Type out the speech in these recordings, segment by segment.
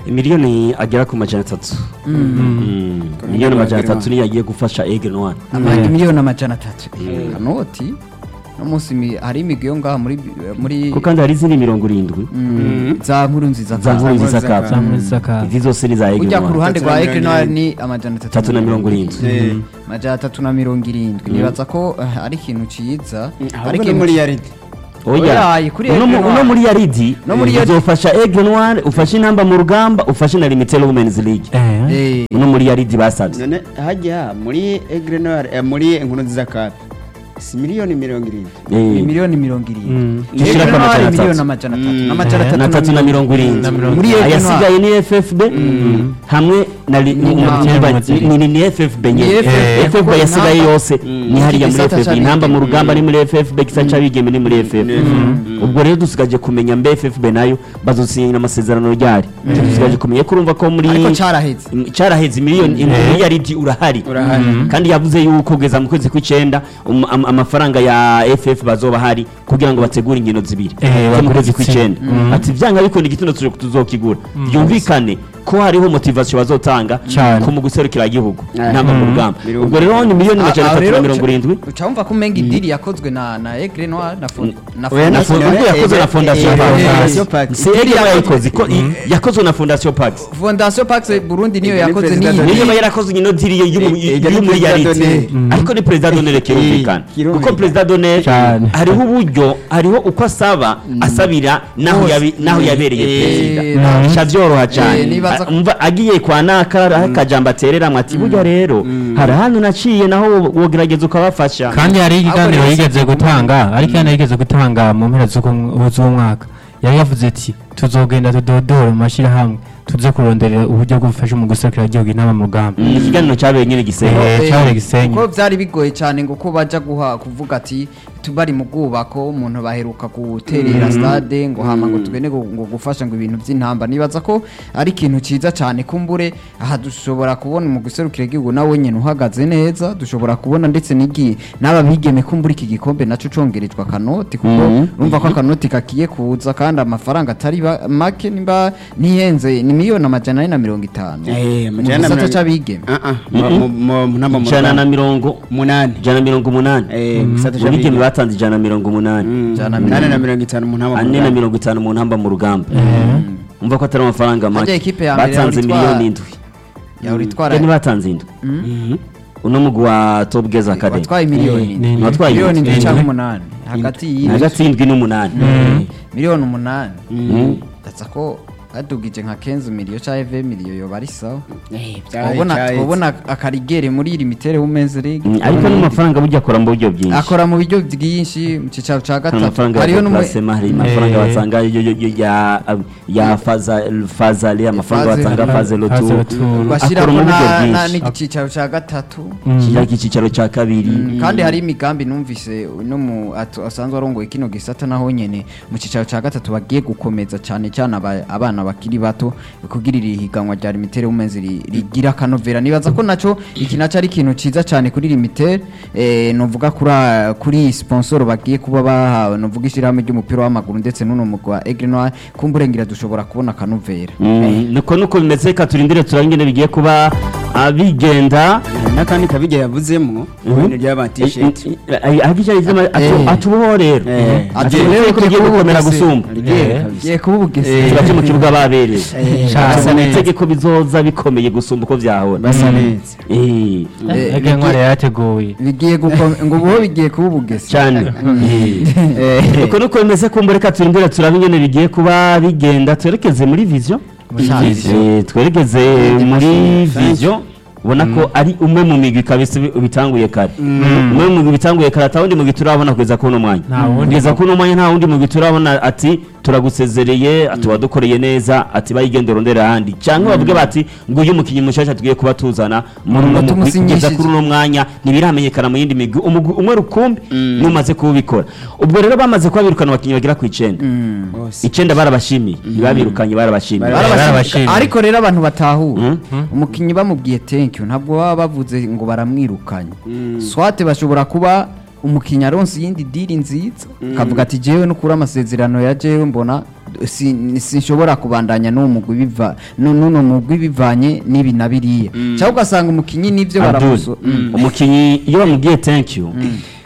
miliyoni agera ku majana atatu Mm. miliyoni amajana atatu niyo agiye gufasha Aigle Noir amahanga miliyoni amajana atatu kanoti no munsi mi- hari imigwi yo ngaha muri muri ko kandi hari izindi mirongo irindwi Mm, za nkuru nziza za nkuru nziza za kapu Cup. muri saka izi zose ni za Aigle ujya ku Noir ruhande Tatu rwa na Aigle mirongo Noir irindwi. ni amajana atatu tatu na mirongo irindwi Eh. amajana atatu na mirongo irindwi nibaza ko eh, ari ikintu ciza ari ahubwo ni ikintu muri yaridi oya Oya, kuri uno mu- Aigle uno Noir. muri yaridi No muri Yaridi. uzofasha Aigle Noir ufashe intamba mu rugamba ufashe na Limited Women's League eh Eh, uno muri yaridi basabye none hajya muri egre noir eh, muri inkuru nziza kapi si miliyoni mirongo irindwi ni Eh, miliyoni mirongo irindwi Mm. Dushira Aigle ko Noir amajana miliyoni atatu. amajana atatu Mm. n'amajana Eh, na tatu na mirongo irindwi Na mirongo Muri Aigle ayasigaye ni FFB hamwe na li- Ni- ni- ni- ni- ni- ni FFB Ni nyine FFB, FFB kuko yasigaye intamba- yose ni hariya muri Igisata FFB intamba mu c'abigeme. rugamba ni muri FFB gisa c'abigeme ni muri FFB ubwo rero dusigaje kumenya mbe FFB nayo bazosinyira amasezerano ryari dusigaje kumenya ko urumva ko muri ariko caraheze Mm, caraheze miliyoni miliyaridi urahari Urahari. kandi yavuze yuko kugeza mu kwezi kw'icenda um- am- amafaranga ya FF bazoba hari kugira ngo bategure inkino zibiri Eh, zo mu bakore kwezi igitsina. kw'icenda ati vyanga bikunda igitondo tuzo- tuzokigura byumvikane ko hariho motivation bazotanga Cane. ku mu guserukira igihugu Eh. intamba mu rugamba Birumvikana. ubwo rero ni miliyoni amajana Ah, ah, atatu na rero mirongo uca- irindwi uca wumva ko umenga idiri yakozwe na na Aigle Noir na fon- na Oya, na Fondation. ubwo yakozwe na fondation eh, Pax. Fondation Pax. si Aigle Noir yayikoze ko i- yakozwe na fondation Pax Fondation Pax Burundi niyo Ega ni yakoze President niyi Doni. niyo yarakoze ino diri yo y'umu- Eh, ega ni y'umuri President yariti Donner. ariko ni perezida donere kirumvikana kirumvikana. kuko perezida donere Cyane. hariho uburyo hariho uko asaba asabira naho Hose. yabi- naho yabereye Eh, perezida na- bica byoroha Eh, cyane nibaza ko- A- umva agiye kwa naka akajambo atereramo ati burya rero hari ahantu naciye naho wo- wogerageza ukabafasha kandi hari ikiganiro Ahubwo yigeze rero- gutanga hari ikiganiro yigeze gutanga mu mpera z'uko- z'umwaka yari yavuze ati tuzogenda tudodore mu mashyirahamwe tuze kuronderera uburyo bwo gufasha mu guserukira igihugu inama mu rugamba Mm, ikiganiro cyabereye nyine gisenyi Eh, Eh, cyari Gisenyi. kuko byari bigoye cyane ngo ko bajya guha kuvuga ati tubari mu bwubako umuntu baheruka guterera stade ngo hama ngo tugende ngo ngo gufasha ngo ibintu by'intamba nibaza ko ari ikintu cyiza cyane kumbure aha dushobora kubona mu guserukira igihugu nawe nyine uhagaze neza dushobora kubona ndetse n'igi n'aba bigeme kumbura iki gikombe nacyo congerejwe akanoti kuko urumva ko akanoti kakiye kuza kandi amafaranga atari ba- make nimba ntihenze ni miliyoni amajana ane na mirongo itanu Eh, mu amajana na gisata mirongo- c'abigeme Ah, ah, mu- mu- mu- mu- namba mu ijana na Rwanda. mirongo umunani ijana na mirongo umunani Eh, mu gisata mu bigeme c'abigeme. batanze ijana na mirongo umunani Mm, Ijana na umunani na mirongo- mirongo itanu mu ntamba mu ane na Rwanda. mirongo itanu mu ntamba mu rugamba umva ko atari amafaranga Harya make ikipe ya mbere batanze yahora itwara- miliyoni indwi yahora itwara yani batanze indwi uno mugwi wa top girls academy watwaye miliyoni Eh, indwi. ni- watwaye miliyoni indwi. indwi cyangwa umunani hagati y'iyi hagati y'indwi n'umunani miliyoni umunani Mm. ndetse ko badugije nka kenzi miliyo cyangwa eve miliyo yoba ari sawa Eh, byari- twabona byari- twabona akarigere muri iri mitere women's league Mm, ariko n'amafaranga burya akora mu buryo bwinshi akora mu buryo bwinshi mu cyicaro cya hari gatatu amafaranga ya hariho n'umwe plasema hari amafaranga Eh. batanga yo- yo- yo- ya ya faza fazali amafaranga Faze- batanga faze lotu Faze Lotu. bashyiraho akora mu buryo na- na- bwinshi n'icyicaro cya gatatu kijya cyicaro cya kabiri Mm, kandi hari imigambi numvise no mu atu- asanzwe arongoye kino gisata naho nyene mu cyicaro cya gatatu bagiye gukomeza cyane cyane aba- abana bakiri bato kugira iri higanwa rya limitere women's ri- rigira akanovera nibaza ko naco iki naco ari ikintu ciza cyane kuri limitere eh, novuga kuri a- kuri iyi sponsor bagiye kuba bahawe novuga ishyirahamwe ry'umupira w'amaguru ndetse n'uno mugwi wa Aigle Noir kumburengera dushobora kubona akanovera Mm, niko nuko bimeze reka turindire turabe ingene bigiye kuba abigenda n'akandi kabige yavuzemo ibintu by'aba t-shirt Eh. atuboho rero Eh. atuboho ko bigiye gukomera gusumba giye kuba ubugese turaje mu kibuga babereye basa Asa neza. itegeko bizoza bikomeye gusumba uko vyahora basa neza Eh, Eh, ege ntwari yateguye bigiye gukomera ngo ubu bigiye kuba ubugese cyane Eh. uko nuko bimeze kumva reka turindire turabe ingene bigiye kuba bigenda twerekeze muri vision Eh, twerekeze muri vision ubona ko ari umwe mu migwi kabisa ubi- ubitanguye kare umwe mu migwi bitanguye kare ata wundi mugwi turabona kugeza kuno mwanya Nta wundi kugeza mugwi. kuno mwanya nta wundi mugwi turabona ati turagusezereye tuba dukoreye neza ati bayigende urondera ahandi cyangwa bavuge bati ngo uyu mukinnyi mushasha tugiye kuba tuzana muri uno Ngo mugwi kugeza tumusinyishije. kuri uno mwanya ntibiramenyekana mu yindi migwi umugwi umwe rukumbi numaze kuwubikora ubwo rero bamaze kuba birukana abakinnyi bagera ku icenda bose icenda barabashimiye ntibabirukanye barabashimiye Barabashimiye. barabashimiye. ariko rero abantu batahura umukinnyi bamubwiye thank you ntabwo baba bavuze ngo baramwirukanye swate bashobora kuba umukinnyi aronse iyindi diri nziza akavuga ati jewe no kuri amasezerano ya jewe mbona si- sinshobora kubandanya n'uwo mugwi biva nu- n'uno mugwi bivanye n'ibi na biriya cyangwa ugasanga umukinnyi n'ibyo Abdul, baramuso umukinnyi iyo bamubwiye thank you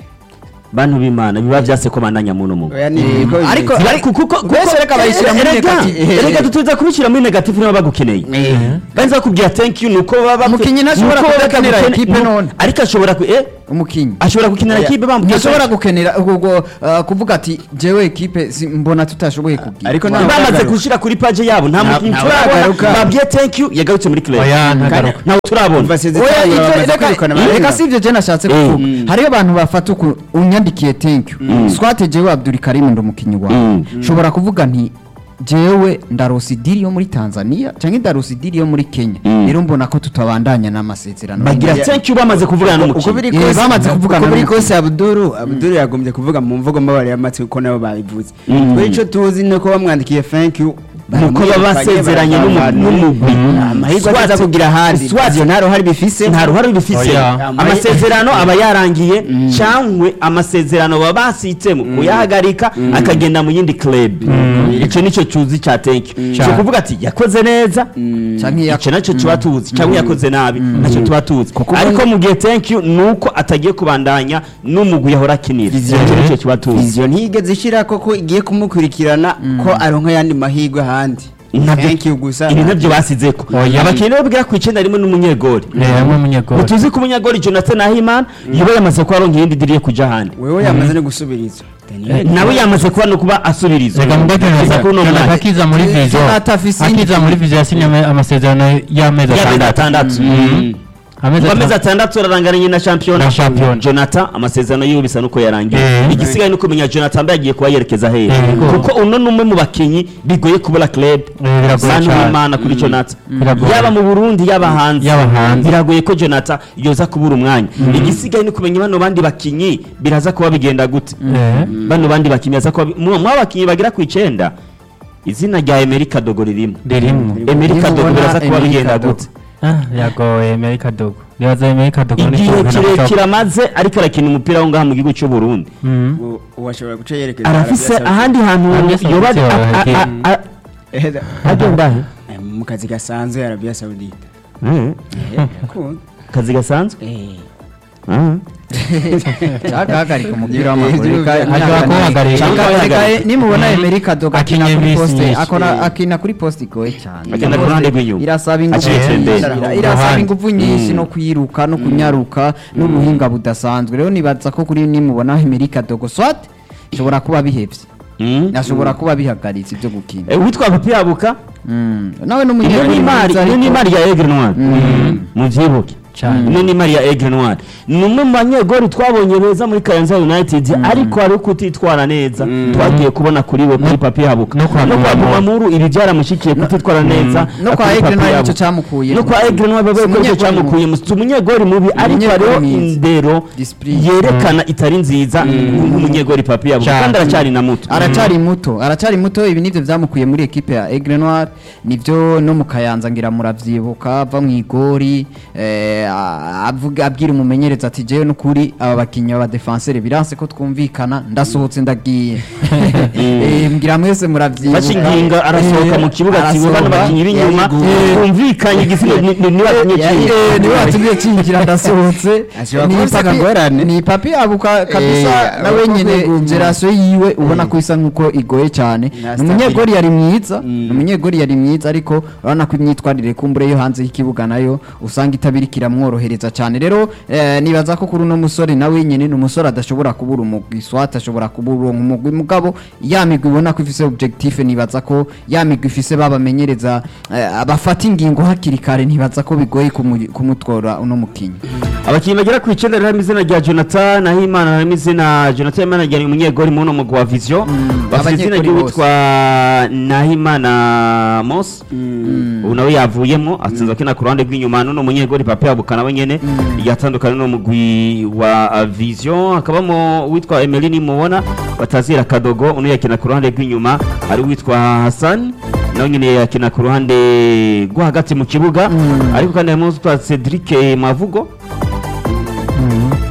bantu b'imana biba byase ko bandanya muno mugo oya ni ko ariko bimeze. ariko kuko Mbese reka bayishyira muri erega negative erega tutuza kubishyira muri negative niba bagukeneye banza bakubwira thank you nuko baba Umukinnyi ntashobora nuko kudakenera bagukene- equipe nu- none. ariko ashobora ku eh umukinnyi ashobora gukinira Oya, equipe bamubwiye ntashobora gukenera ubwo uh, kuvuga ati jewe ekipe si- mbona tutashoboye kubwira Ariko nta- bamaze Ntagaruka. gushira kuri page yabo nta mukinnyi nta- turabona ntagaruka. babwiye thank you yagarutse muri club oya ntagaruka ntawe turabona Umva sezerano Oya, ivyo- bamaze reka- kwirukana reka abarenga. si ibyo je nashatse Eh. kuvuga hariho abantu bafata uku unyandikiye thank you swate jewe Abdul Karim ndi umukinnyi wawe Mm. nshobora kuvuga nti jewe ndarosa idiri yo muri Tanzania cyangwa ndarosa idiri yo muri Kenya Mm. rero mbona ko tutabandanya n'amasezerano bagira Ya- thank you bamaze kuvugana uko n'umukinnyi biri Eh, kose bamaze kuvugana uko biri n'umukinnyi. kose abuduru abuduru yagombye kuvuga mu mvugo mbabare y'amatwi kuko nabo babivuze Mm. twe icyo tuzi ni uko bamwandikiye thank you nuko baba basezeranye n'umu- n'umugwi amahirwe Swat- aza kugira ahandi Swat- ivyo nta ruhare bifise nta ruhare bifise Oya. amasezerano aba yarangiye cyangwa amasezerano baba basitsemo kuyahagarika akagenda mu yindi club icyo nicyo cyuzi cya thank you cyo kuvuga ati yakoze neza canke ya- icyo nacyo tuba tuzi cyangwa yakoze nabi nacyo tuba tuzi ariko mu gihe thank you nuko atagiye kubandanya n'umugwi yahora akinira Vision. icyo nicyo tuba tuzi ivyo ntigeze ishira koko igiye kumukurikirana ko aronka yandi mahirwe ahandi Nabyo- thank you gusa ibi nabyo basizeko Oya. abakinnyi bo bwira ku icyenda harimo n'umunyegori hamwe umunyegori tuzi ko umunyegori jonathan ahimana yoba yamaze kuba aronka iyindi diri yo kujya ahandi wewe yamaze no gusubiriza Daniel. nawe yamaze kuba no kuba asubirizwa reka mudakenya Kugeza kuri uno mwanya. akiza muri vizo Jonathan afise indi- akiza muri vizo yasinye ama- amasezerano y'amezi y'amezi atandatu atandatu Mhm. amezi ngo amezi atandatu atandatu ararangaranye na shampiyona Na shampiyona. jonathan amasezerano yiwe bisa nuko yarangiye Eh. igisigaye ni kumenya jonathan mbe yagiye kuba yerekeza hehe Eh, ko- kuko uno ni umwe mu bakinnyi bigoye kubura club biragoye bantu cyane. b'imana kuri jonathan Biragoye. yaba mu burundi yaba hanze Yaba hanze. biragoye ko jonathan yoza kubura umwanya igisigaye ni kumenya bano bandi bakinnyi biraza kuba bigenda gute Eh. bano bandi bakinnyi baza kuba bi- mu mu bakinnyi bagera ku icyenda izina rya emerika dogo ririmo ririmo emerika dogo Nimubona biraza kuba Emery bigenda Kadogo. gute Ah, yagoye Amerika Dogo nibaza Amerika Dogo ni igihe ikintu kirekire nashaka- amaze ariko arakina umupira wo ngaha mu gihugu cy'u Burundi Mhm. U- uwashobora guca yerekeza arafise Arabia Saudite. ahandi hantu Arabia Saudite yoba yaba a- a- yagiye. a- a- Eheza. agenda he Eh, mu kazi gasanzwe Arabia Saudite Eh, Eh, yakunda. akazi gasanzwe Eh. Ah. cyagahagarika umupira w'amaguru Hejuru reka- ya- Ashobora reka- kuwuhagarika. reka- reka- Kuwuhagarika. nimubona Emery Dogo akina Akinye kuri iminsi poste myinshi. akora akina kuri poste igoye cyane Akina Iyo ku ruhande poste rw'inyuma. irasaba ingufu Aciye nyinshi, tembere. ira- Ku irasaba ruhande. ingufu nyinshi no kwiruka no kunyaruka n'ubuhinga budasanzwe rero nibaza ko kuri nimubona Emery Dogo swat ishobora kuba bihevye Mm. ashobora kuba bihagaritse ibyo gukina Eh, uwitwa papi yabuka Mm. nawe iyo n'umunyeguri ni imari mwiza iyo ni ariko- imari ya egre noir muvyibuke Cyane. ino ni imari ya egre noir ni umwe mu banyegori twabonye beza muri kayanza united ariko hari kutitwara neza twagiye kubona kuri we kuri papi yabuka no kwa no kwa Gumamuru. gumamuru ibi byaramushyikiye kutitwara neza no kwa kuri Egre Papi nawe Yabuka. nicyo cyamukuye no kwa egre noir babaye ko icyo umunyegori cyamukuye mu si umunyegori mubi ariko Umunyegori hariho mwiza. indero Discipline. yerekana itari nziza nk'umunyegori papi yabuka Cyane. kandi aracyari na muto aracyari muto aracyari muto ibi nivyo vyamukuye muri ekipe ya Aigle Noir nivyo no mu Kayanza ngira muravyibuka ava mu igori eh, a- avuga abwira umumenyereza ati jewe n'ukuri aba bakinyi aba defenseur biranse ko twumvikana ndasohotse ndagiye Eh, mbwira mwese muravyibuka fashe inginga arasohoka mu kibuga ati bano bakinnyi b'inyuma bumvikanye igisigo ni- ni- ni bakinye kimwe niwe watumye cinjira ndasohotse Ashobora Ni kuba afise papi- akagorane. ni papi abuka kabisa Eh, nawe aba nyene kwiguma. generasiyo yiwe ubona ko isa nkuko igoye cyane Na ni umunyegori yari mwiza Mm. ni umunyegori yari mwiza ariko urabona ko imyitwarire kumbure yo hanze y'ikibuga nayo usanga itabirika iramworohereza cyane rero eh, nibaza ko kuri uno musore nawe nyene ni umusore adashobora kubura umugwi swat ashobora kubura umugwi mugabo ya migwi ubona ko ifise objectif nibaza ko ya migwi ifise babamenyereza eh, bafata ingingo hakiri kare ntibaza ko bigoye kumu- kumutwara uno mukinyi abakinnyi bagera ku icyenda harimo izina rya jonathan nahimana harimo izina jonathan imana ryari umunyegori mu mugwi wa vision bafite izina abanyegori ry'uwitwa nahimana mos ubu nawe yavuyemo atsinze akina ku ruhande rw'inyuma n'uno munyegori papa yabuka nawe nyene yatandukanye n'umugwi wa uh, vision hakabamo uwitwa emeline mubona batazira kadogo uno yakina ku ruhande rw'inyuma hari uwitwa hassan nawe nyene yakina ku ruhande rwo hagati mu kibuga ariko kandi harimo uwitwa cedric mavugo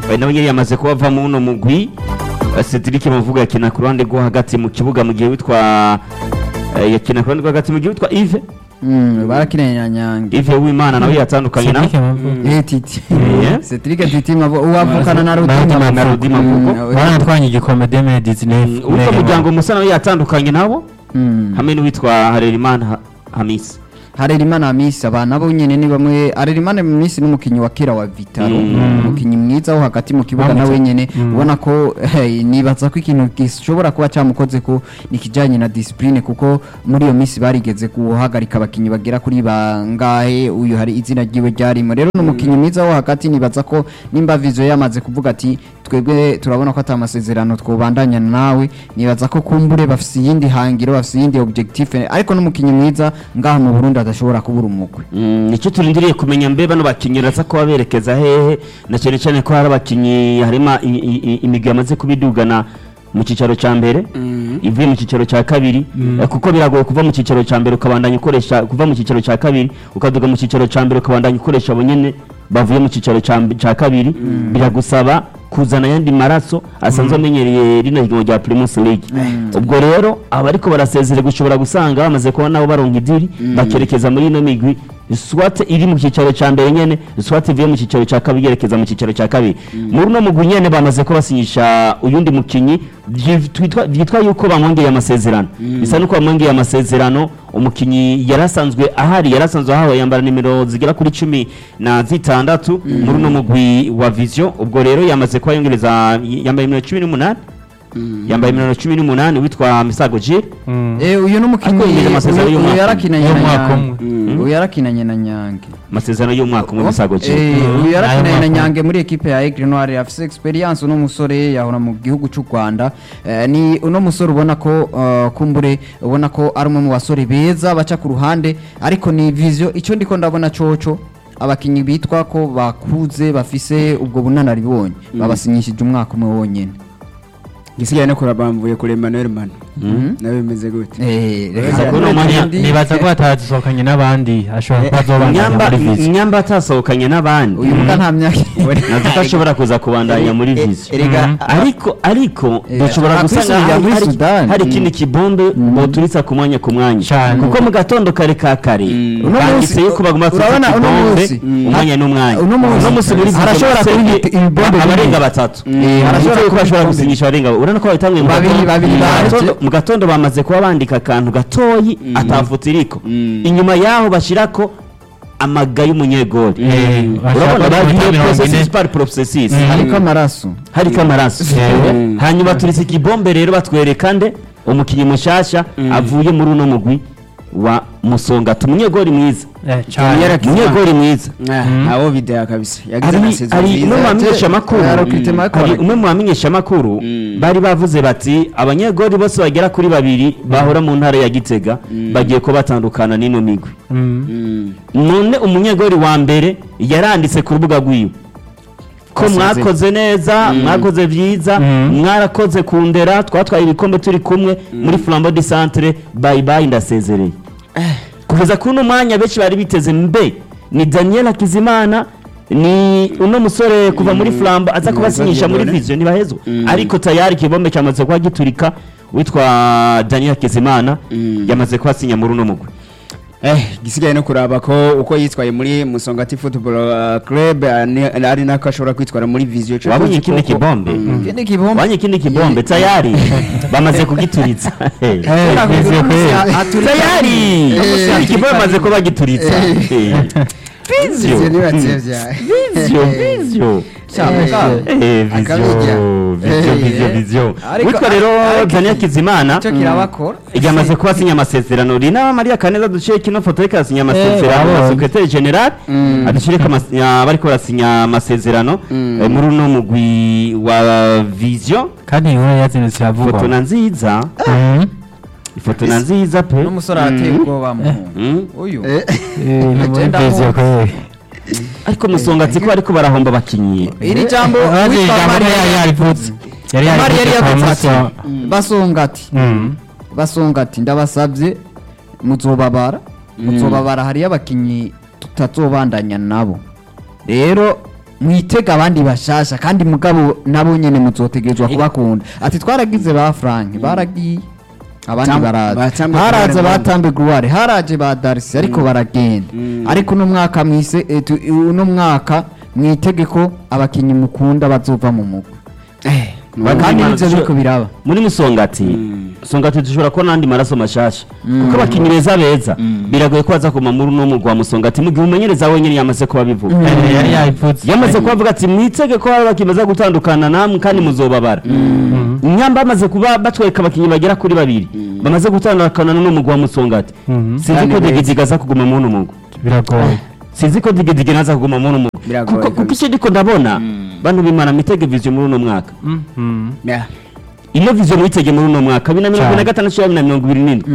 Eh, nawe nyine yamaze kuba ava mu uno mugwi Eh, Cedric Mavuga yakina ku ruhande rwo hagati mu kibuga mu gihe witwa eh, yakina ku ruhande rwo hagati mu gihe witwa Yves Mm, barakinanya nyange Yves Uwimana nawe yatandukanye nawe Cedric Mavugo. Eh, titi Eh. Cedric titi mavo uwavukana na Na Rudima na Rudima Mavugo. baranatwanye igikombe deme dizinef uwitwa muryango musa nawe yatandukanye nabo Mm. hamwe n'uwitwa Harerimana Ha- Hamisi Harerimana Hamisi aba nabo nyene ni bamwe Harerimana Hamisi n'umukinyi wa kera wa Vitaro Mm. umukinyi mwiza wo hagati mu kibuga Bamwita- nawe nyene Mm. ubona ko hey, nibaza ko ikintu gishobora kuba cyamukoze ko ni kijanye na discipline kuko muri iyo misi barigeze guhagarika abakinyi bagera kuri bangahe uyu hari izina ryiwe ryarimo rero n'umukinyi mwiza wo hagati nibaza ko nimba vizo yamaze kuvuga ati twebwe turabona ko ata masezerano twobandanya nawe nibaza ko kumbure bafise iyindi hangiro bafise iyindi objectif ariko n'umukinyi mwiza ngaha mu Burundi adashobora kubura umugwi Mm, nicyo turindiriye kumenya mbe bano bakinnyi uraza kuba berekeza hehe na cyane cyane ko hari abakinnyi harimo i- i- i- imigwi yamaze kubidugana mu cyicaro cya mbere ivuye mu cyicaro cya kabiri eh, kuko biragoye kuva mu cyicaro cya mbere ukabandanya ukoresha kuva mu cyicaro cya kabiri ukaduga mu cyicaro cya mbere ukabandanya ukoresha abo nyene bavuye mu cyicaro cya mb- cya kabiri biragusaba kuzana ayandi maraso asanzwe amenyereye rino higanwa rya Primus League ubwo rero abariko barasezererwa ushobora gusanga bamaze kuba nabo baronka idiri bakerekeza muri ino migwi swat iri mu cyicaro cya mbere nyene swat ivuye mu cyicaro cya kabiri yerekeza mu cyicaro cya kabiri muri uno mugwi nyene bamaze ko basinyisha uyundi mukinyi vyi- twitwa- vyitwa yuko bamwongeye amasezerano bisa nuko bamwongeye amasezerano umukinyi yarasanzwe ahari yarasanzwe ahawe yambara nimero zigera kuri cumi na zitandatu muri uno mugwi wa vision ubwo rero yamaze kuba yongereza yambaye nimero cumi n'umunani yambaye nimero cumi n'umunani witwa misago jire Eh uyu n'umukinyi Ariko yinjiza amasezerano uyu- y'umwaka uyu umwe. yarakinanye na Y'umwaka Nyange umwe. uyu yarakinanye na Nyange amasezerano y'umwaka umwe misago jire Eh, uyu yarakinanye na Ayo Nyange muri equipe ya Aigle Noir afise experience uno musore yahora mu gihugu cy'u Rwanda Eh, ni uno musore ubona ko uh, kumbure ubona ko ari umwe mu basore beza baca ku ruhande ariko ni vision icyo ndiko ndabona coco abakinyi bitwa ko bakuze bafise ubwo bunanaribonye babasinyishije umwaka umwe wonyene gisigaye no kurabamvuye kuri Emmanuel Mano nawe bimeze gute Eh, reka Nibaza ko ndabona uno mwanya- ikindi- nibaza ko batazisohokanye n'abandi ashobora kuba azobandanya nyamba muri vizi nyamba atasohokanye n'abandi uyu mbwa nta myaka nazo ko ashobora kuza kubandanya muri vision erega Mhm. ariko ariko Eh, dushobora ashobora gusanga kwisubirira hari- muri hari- Sudani. hari ikindi kibombe boturitsa ku mwanya ku mwanya Cyane. kuko mu gatondo kare ka kare Uno banditse munsi- yuko bagomba turitsa urabona uno ikibombe munsi- umwanya n'umwanya uno munsi- muri vision arashobora bose kuba ni- ibibombe abarenga bibiri. batatu Eh, arashobora kuba kuba bashobora ibibombe gusinyisha abarenga urabona ko babitanguye mu Babiri- gatondo. babiri Mu baje. gatondo- mu gatondo bamaze kuba bandika akantu gatoyi atafuta iriko inyuma yaho bashyirako amaga y'umunyegori Eh, urabona bashaka bagiye mirongo ine. processus par processus hariko amaraso hariko amaraso Mm. hanyuma turitse ikibombe rero batwereka nde umukinnyi mushasha avuye muri uno mugwi wa musongati umunyegori mwiza cyane umunyegori mwiza ntawo videya kabisa yagize hari amasezo hari umwe mu nziza bamenyesha amakuru Eh, recruitment ariko hari bareke. umwe mu bamenyesha amakuru Mm. bari bavuze bati abanyegori bose bagera kuri babiri bahora mu ntara ya gitega bagiye ko batandukana n'ino migwi Mm. none umunyegori wa mbere yaranditse ku rubuga rwiwe ko Asezeye. mwakoze neza mwakoze byiza Mm. mwarakoze kundera twatwaye ibikombe turi kumwe muri flambo de centre bye bye ndasezereye kugeza kuri uno mwanya benshi bari biteze mbe ni daniel hakizimana ni uno musore kuva muri flambo aza kubasinyisha muri Dieudonné. vision ntibahezwa Mm. ariko tayari ikibombe cyamaze kuba giturika witwa daniel hakizimana Mm. yamaze kuhasinya muri uno mugwi Eh, gisigaye no kuraba ko uko yitwaye muri Musongati Football uh, Club uh, ni- ari nako ashobora kwitwara muri Vision Cyo wabonye tuzi ikindi koko- kibombe Mm. ikindi kibombe wabonye ikindi kibombe tayari bamaze kugituritsa Hey. tayari ikibombe bamaze kuba gituritsa Hey. Vision Vision. nibatsevya. Vision, vision. Eh, Akabijya. vision, vision, Eh, vision, eh. vision. Ariko- witwa rero ariko- daniel kizimana icyo kirabakora yamaze kuba asinya amasezerano rina mariya kaneza duciye kino foto ariko arasinya amasezerano Eh, na sekretari general Mm. aduciye ko amas- ya- bariko barasinya amasezerano Mm. eh, muri uno mugwi wa vision kandi inkuru yazindutse ifoto iravugwa na nziza Mhm. ifoto na nziza pe n'umusore arateye ubwoba muhungu Mm. uyu Eh, ni muri Agenda vizi mu- kweli ariko musongatsi ko bariko barahomba abakinyi iri jambo Urazi witwa ijambo Maria yari yarivutse yari Maria yari yarivutse kwa yavuze munsi ati wa basonga ati Mhm. basonga ati ndabasabye muzobabara muzobabara hariyo abakinyi tutazobandanya nabo rero mwitega abandi bashasha kandi mugabo nabo nyene muzotegerezwa kubakunda ati twaragize ba Frank baragiye abandi Tam- baraza batambe haraza Gloire batambe gloire haraje ba Darcy ariko baragenda ariko uno mwaka mwise eh, tu- uno mwaka mwitegeko abakinyi mukunda bazova mu mugwi kandi nivyo biriko biraba muri musongati musongati dushobora kubona n'andi maraso mashasha kuko abakinnyi beza beza biragoye ko baza kuma muri uno mugwa musongati mu gihe umumenyereza wenyine yamaze kuba bivuga Eh, yari yayivutse yamaze kubavuga ati mwitege ko hari abakinnyi baza gutandukana namwe kandi muzobabara nyamba bamaze kuba batwereka abakinnyi bagera kuri babiri bamaze gutandukana n'uno mugwa wa musongati Mhm. sinzi Kandi ko beza. digidiga aza kuguma muri uno mugwa biragoye sinzi ko digidiga naza kuguma muri uno mugwa Biragoye kuko kuko kabisa. icyo ndiko ndabona bantu bimana mitege vision muri uno mwaka Mhm. Yeah. ino vision witege muri uno mwaka bibiri na mirongo ine na gatandatu bibiri na mirongo ibiri n'indwi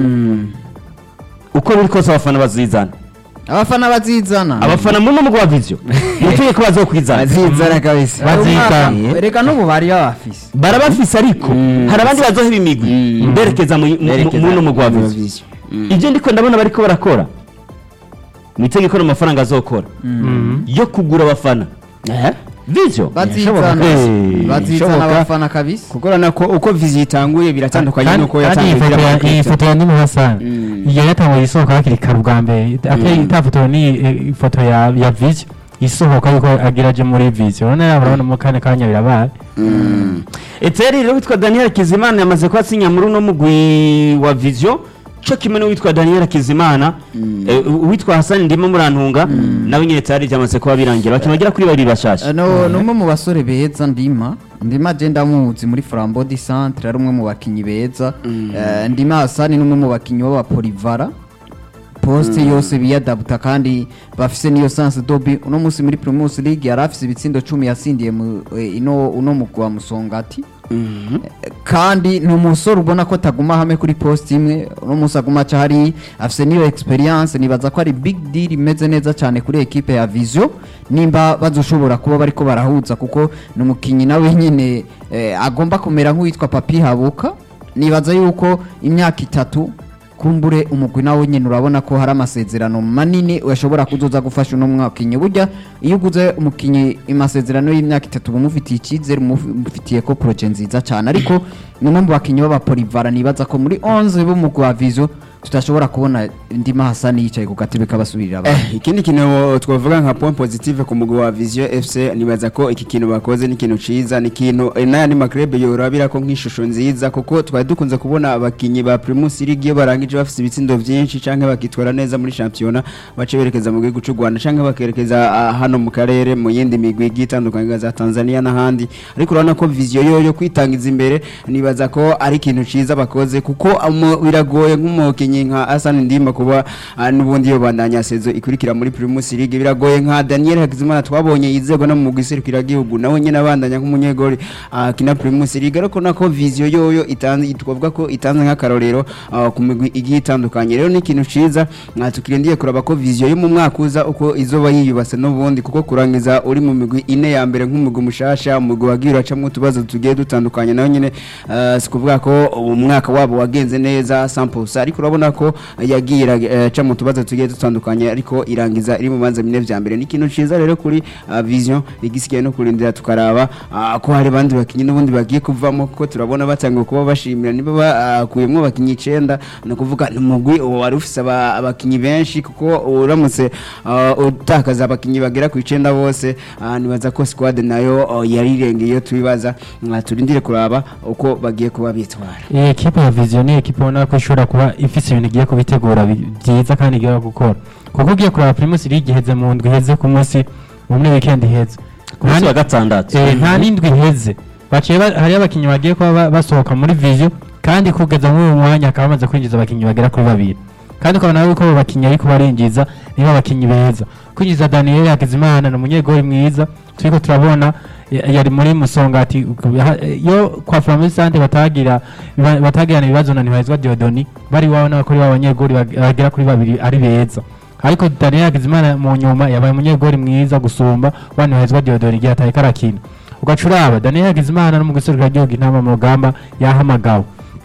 uko biri kose abafana bazizana abafana bazizana abafana muri uno mugwa wa vision mutuye ko bazokwizana bazizana kabisa Bazizana. reka n'ubu bari babafise barabafise ariko hari abandi bazohera imigwi berekeza mu- mu- mu- muri uno mugwa wa vision ibyo ndiko ndabona bariko barakora mwitege ko amafaranga azokora yo kugura abafana vision bazizana Eh, bazizana ishoboka. abafana kabisa kuko urabona ko uko vizi itanguye biratandukanye kandi nuko kandi iyi yatangiye foto ya- kugira iyi foto ya Nini Hassan Mm. iyo yatanguye isohoka hakiri kare ubwa mbere atari itafoto ni eh, ifoto ya ya Vision isohoka yuko agira aje muri Vision urabona yaba urabona mu kanya kanya birabaye eteri rero witwa daniel kizimana yamaze kuba asinya muri uno mugwi wa vision cyo kimwe n'uwitwa daniel kizimana Eh, uwitwa hasani ndimo murantunga nawe nyine eteri byamaze kuba birangira bakina bagera kuri babiri bashasha no ni umwe mu basore beza ndima ndima agenda amuzi muri flambeau du centre ari umwe mu bakinnyi beza Eh, ndima hasani ni umwe mu bakinnyi b'abapolivara poste yose biyadabuta kandi bafise niyo sanse dobi uno munsi muri primus league yari afise ibitsindo cumi yasindiye mu eh, ino uno mugwa musongati kandi ni umusore ubona ko ataguma hamwe kuri poste imwe uno munsi aguma aca hariya afise niyo experience nibaza ko ari big deal imeze neza cyane kuri ekipe ya vision nimba bazoshobora kuba bariko barahuza kuko ni umukinnyi nawe nyine eh, agomba kumera nk'uwitwa papi habuka nibaza yuko imyaka itatu kumbure umugwi nawe nyine urabona ko hari amasezerano manini ushobora kuzoza gufasha uno mwakinnyi burya iyo uguze umukinnyi amasezerano y'imyaka itatu uba umufitiye icyizere umufitiye ko poroje nziza cyane ariko ni umwe mu bakinnyi b'abapolivara nibaza ko muri 11 b'umugwi wa vizo tudashobora kubona ndima hasani yicaye ku gatebe k'abasubirira abantu Eh, ikindi kintu twavuga nka point positive ku mugwi wa Vision FC nibaza ko iki kintu bakoze ni ikintu ciza ni ikintu eh, n'ayandi maklebe yorabira ko nk'ishusho nziza kuko twari dukunze kubona abakinyi ba Primus League iyo barangije bafite ibitsindo vyinshi canke bakitwara neza muri championnat bace berekeza mu gihugu c'u Rwanda canke bakerekeza ah, hano mu karere mu yindi migwi igiye itandukanye nka za Tanzania n'ahandi ariko urabona ko Vision yo yo kwitangiza imbere nibaza ko ari ikintu ciza bakoze kuko amo- biragoye nk'umukinyi nka Hassan Ndima kuba ah, n'ubundi yo bandanya sezo ikurikira muri Primus League biragoye nka Daniel Hakizimana twabonye yizego no mu giserukira gihugu nawe nyine abandanya nk'umunyegori akina Primus League ariko nako Vision yoyo itanze twavuga ko itanze nk'akarorero ah, ku migwi igiye itandukanye rero ni ikintu ciza ah, tukirindiye kuraba ko Vision yo mu mwaka uza uko izoba yiyubase n'ubundi kuko kurangiza uri mu migwi ine ya mbere nk'umugwi mushasha umugwi wagiye uracamo utubazo tugiye dutandukanye nawe nyine ah, si kuvuga ko umwaka wabo wagenze neza 100% ariko urabona ko yagiye iraca mu tubazo tugiye dutandukanye ariko irangiza iri mu banza bine vya mbere ni ikintu ciza rero kuri ah, vision igisigaye no kurindira tukaraba ah, ko hari abandi bakinyi n'ubundi bagiye kuvamo kuko turabona batangiye kuba bashimira niba bakuyemo abakinyi icenda ni ukuvuga ni umugwi uwo wari ufise aba- abakinyi benshi kuko uramutse ah, utakaza abakinyi bagera ku icenda bose ah, nibaza ko squad nayo oh, yari irengeye iyo tubibaza Ah, turindire kuraba uko bagiye kuba bitwara iyi ekipe ya viziyo ni ekipe ubona ko ishobora kuba ifite ibintu igiye kubitegura bi- byiza kandi igiye gukora kuko ugiye kureba primus league iheze mu ndwi iheze ku munsi mu muri weekend iheze ku munsi wa gatandatu Eh, nta n'indwi iheze baciye ba- hariyo abakinnyi bagiye kuba ba- basohoka muri viziyo kandi kugeza muri uyu mwanya akaba bamaze kwinjiza abakinnyi bagera kuri babiri kandi ukabona yuko abo bakinnyi ariko barinjiza nibo abakinnyi beza kwinjiza daniel hakizimana ni umunyegori mwiza turiko turabona ya- yari muri musongati ha- yo kwa flamisante batagira ba- batagirana ibibazo na ntibahezwa diodoni bari iwabo n'abakuri b'abanyegori bag- bagera kuri babiri ari beza ariko daniel hakizimana mu nyuma yabaye umunyegori mwiza gusumba wa ntibahezwa diodoni igihe atari karakina ugaca uraba daniel hakizimana no mu gihugu intama mu rugamba yahamagawe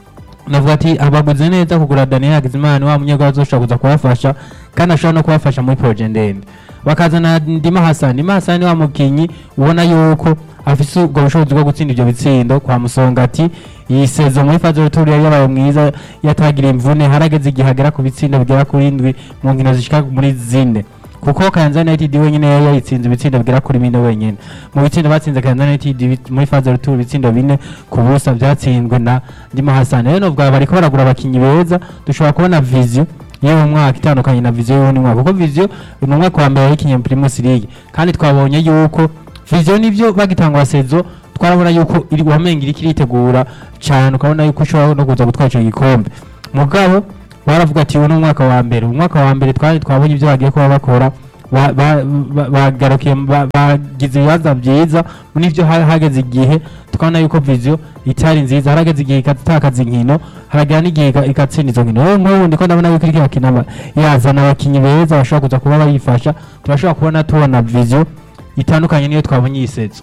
navuga ati abaguze neza kugura Daniel Hakizimana wa munyegwa azoshobora kuza kubafasha kandi ashobora no kubafasha muri projet ndende bakazana Ndima Hassan Ndima Hassan wa mukinyi ubona yuko afise ubwo bushobozi bwo gutsinda ivyo bitsindo kwa Musongati iyi sezo muri faze retour yari yabaye mwiza yatagira imvune harageze igihe agera ku bitsindo bigera kuri indwi mu nkino zishika muri zine kuko Kayanza United wenyine yari yayitsinze ibitsindo bigera kuri bine wenyine mu bitsindo batsinze Kayanza United bi- muri faze retour ibitsindo bine ku busa byatsinzwe na Ndima Hassan rero novuga bariko baragura abakinyi beza dushobora kubona vision yewe mwaka itandukanye na vision y'uwundi mwaka kuko vision ni umwaka wa mbere yayikinye Primus League kandi twabonye yuko vision nivyo bagitangwa sezo twarabona yuko iri wamenga iriko iritegura cyane ukabona yuko ushobora no kuza gutwara ico gikombe mugabo baravuga ati uyu ni umwaka wa mbere umwaka wa mbere twari twabonye ibyo bagiye kuba bakora ba- ba- ba- bagarukiye ba- bagize ibibazo byiza n'ibyo ha- hageze igihe tukabona yuko viziyo itari nziza harageze igihe ikatakaza inkino haragera n'igihe ika- igatsinda izo nkino rero nk'ubu ndiko ndabona yuko iriko irakina aba- yazana abakinyi beza bashobora kuza kuba bayifasha turashobora kubona tubona viziyo itandukanye niyo twabonye iyi sezo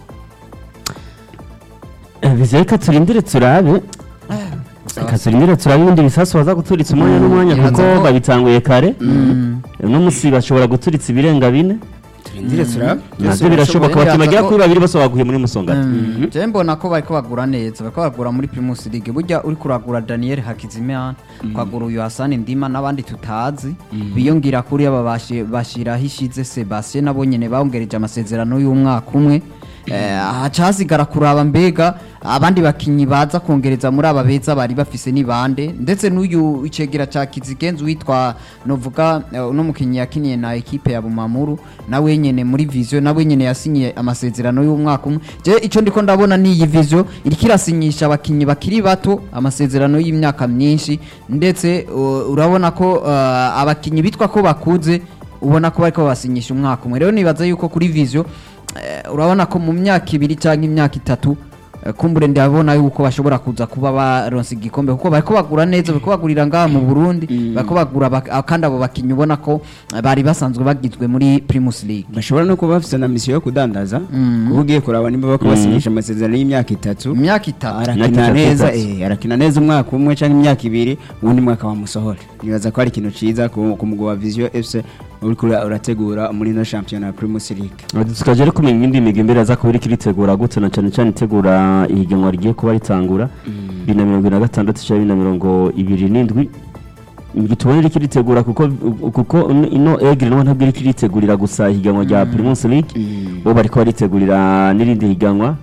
viziyo reka turindire turabe reka turindire turabe ibindi bisasu baza guturitsa umwanya n'umwanya Ntibaza kuko ko- babitanguye kare Mm. uno musi bashobora guturitsa ibirenga bine turindire turabe nabyo birashoboka birashoboka, abakinnyi bagera ko- kuri babiri bose baguye muri musongati Mm. je mbona ko bariko bagura neza bariko bagura muri Primus League burya uri kuragura Daniel Hakizimana ukagura uyu Hassan Ndima n'abandi tutazi biyongira kuri aba bashi- bashiraho ishize Sebastien nabo nyene bongereje amasezerano y'umwaka umwe Eh, haca hasigara kuraba mbega abandi bakinyi baza kongereza muri aba beza bari bafise ni bande ndetse n'uyu icegera ca Kizigenzi witwa novuga eh, uno mukinyi yakiniye na ekipe ya Bumamuru nawe nyene muri Vision nawe nyene yasinyiye amasezerano y'umwaka umwe je ico ndiko ndabona ni iyi Vision iriko irasinyisha abakinyi bakiri bato amasezerano y'imyaka myinshi ndetse uh, urabona ko uh, abakinyi bitwa ko bakuze ubona ko bariko basinyisha umwaka umwe rero nibaza yuko kuri Vision eh, urabona ko mu myaka ibiri cyangwa imyaka itatu eh, kumbure ndabona yuko bashobora kuza kuba baronse igikombe kuko bariko bagura neza bariko bagurira ngaha mu Burundi bariko bagura bak- ah, kandi abo bakinyi ubona ko eh, bari basanzwe bagizwe muri Primus League bashobora no kuba bafite na misiyo yo kudandaza kuba ugiye kuraba niba bako basinyisha amasezerano y'imyaka itatu imyaka itatu arakina Imyaka neza itatu. eh, arakina neza umwaka umwe cyangwa imyaka ibiri ubundi mwaka wamusohora nibaza ko ari ikintu ciza ku ku mugwi wa Vision FC uriko ura- urategura muri no shampiyona ya Primus League tukaje rero kumenya indi migwi imbere aza kuba iriko iritegura gute na cyane cyane itegura ihiganwa rigiye kuba ritangura bibiri na mirongo ibiri na gatandatu cyangwa bibiri na mirongo ibiri n'indwi imigwi tubona iriko iritegura kuko kuko ino egiri naho ntabwo iriko iritegurira gusa ihiganwa rya Primus League bo bariko baritegurira n'irindi higanwa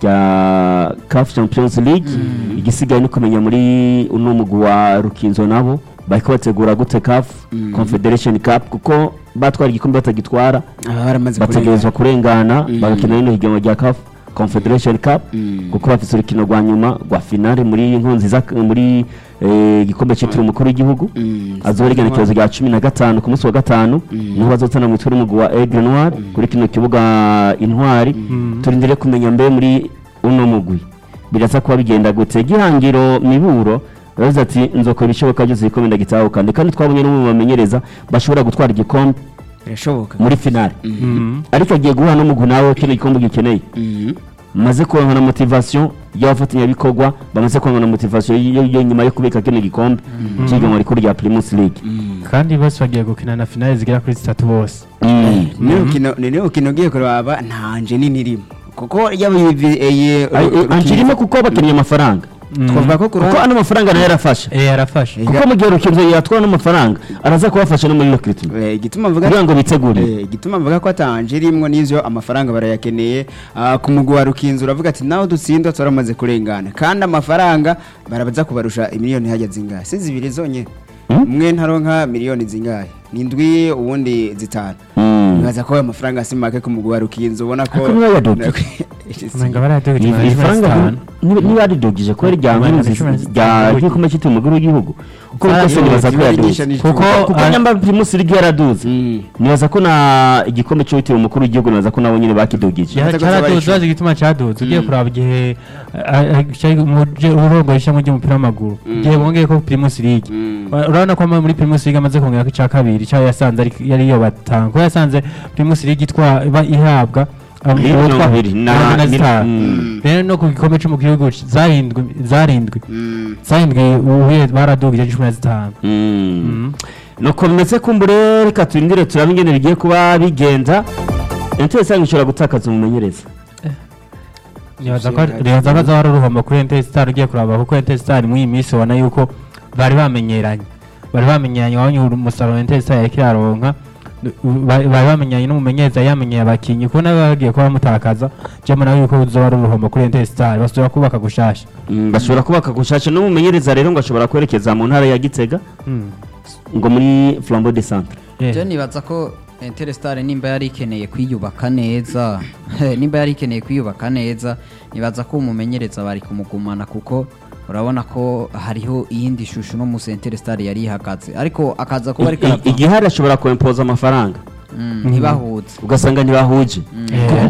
rya CAF Champions League igisigaye ni kumenya muri uno mugwi wa Rukinzo nabo bariko bategura gute CAF Confederation Cup kuko batwara igikombe batagitwara aba baramaze bategerezwa kurengana Mm. bagakina rino higanwa rya CAF Confederation Cup Mm. kuko bafite urukino rwa nyuma rwa finale muri nkunziza muri eh, igikombe cyitiriwe umukuru w'igihugu Mm. azoba rigenekerezo rya cumi na gatanu ku munsi wa gatanu niho bazotana mu mitwe n'umugwi wa Aigle Noir kuri kino kibuga intwari turindire kumenya mbe muri uno mugwi biraza kuba bigenda gute gihangiro miburo baravuze ati nzokora ibishoboka byose igikombe ndagitahukane kandi twabonye no mu bamenyereza bashobora gutwara igikombe birashoboka muri finale ariko agiye guhura n'umugwi nawe kino gikombe gikeneye Mhm. maze kuronka na motivation y'abafatanyabikorwa bamaze kuronka na motivation yo yo nyuma yo kubika kino gikombe cy'ihiganwa rikuru rya Primus League kandi bose bagiye gukina na finale zigera kuri zitatu bose Mm. ni urukino ni urukino ugiye kuraba nta nje nini irimo kuko yaba iyi vi- iyi Ay- eh, Ange irimo kuko bakeneye amafaranga twavuga ko ku kuko ruhande ano mafaranga nayo yarafasha eh arafashe Eh, kuko mu gihe urukino yatwara n'amafaranga araza kubafasha no muri recruitment Eh, igituma mvuga kugira ngo bitegure Eh, igituma mvuga ko atanje irimwo n'ivyo amafaranga barayakeneye Ah, ku mugwi wa rukinzo uravuga ati naho dutsinda turamaze kurengana kandi amafaranga barabaza kubarusha imiliyoni hajya zingahe si zibiri zonyene Hmm? umwe ntaronka miliyoni zingahe ni ndwi uwundi zitanu Mm. nibaza ko ayo mafaranga si make ku mugwi wa rukinzo ubona ko Ariko niba yaduka. umenga barayaduka Ni- cumi na iri cumi na faranga zitanu niba niba yaridogije ko ari rya Cumi na nkunzi cumi na rya zitanu. ry'igikombe cyitiriwe umukuru w'igihugu uko biri kose Faranga nibaza ko yibarigisha yaduze ni kuko cumi. kuko ah, nyamba Primus League yaraduze Mm. nibaza ko na igikombe cyitiriwe umukuru w'igihugu nibaza ko nabo nyine bakidogije Yari- cyaraduze bazi igituma cyaduze ugiye kuraba igihe urongo ishami ry'umupira w'amaguru igihe bongeye ko Primus League Mm. Ura- urabona ko ama- muri Primus League amaze kongera ko icya kabiri cya yasanze ari- yari yo batanga ko yasanze Primus League itwa iba ihabwa um, Mirongo witwa ibiri na- mirongo ine na zitanu. Mm. rero no ku gikombe cyo mu gihugu zarindwi zarindwi Mm. zarindwi ubuye baradugije cumi na zitanu Mm. nuko bimeze kumbure reka turindire turabe ingene bigiye kuba bigenda Inter Star ishobora gutakaza umumenyereza nibaza ko nibaza ko azaba ari uruhombo kuri Enter Star ugiye kuraba kuko Enter Star muri iyi minsi ubona yuko bari bamenyeranye bari bamenyeranye wabonye umusaruro Enter Star yariko iraronka bari bari bamenyanye n'umumenyereza yamenyeye abakinyi kubona bagiye kuba bamutakaza jemo nawe yuko uzoba ari uruhombo kuri Enter Star basubira kubaka gushasha Mm, bashobora kubaka gushasha n'umumenyereza rero ngo ashobora kwerekeza mu ntara ya Gitega ngo muri Flambeau de Centre Yeah. je nibaza ko Interestare nimba yari ikeneye kwiyubaka neza nimba yari ikeneye kwiyubaka neza nibaza ko umumenyereza bari kumugumana kuko urabona ko hariho iyindi shusho no musi Interestare yari ihagaze ariko akaza kuba ariko I- i- arava igihari ashobora kwempoza amafaranga Mm, ntibahuze ugasanga ntibahuje Eh.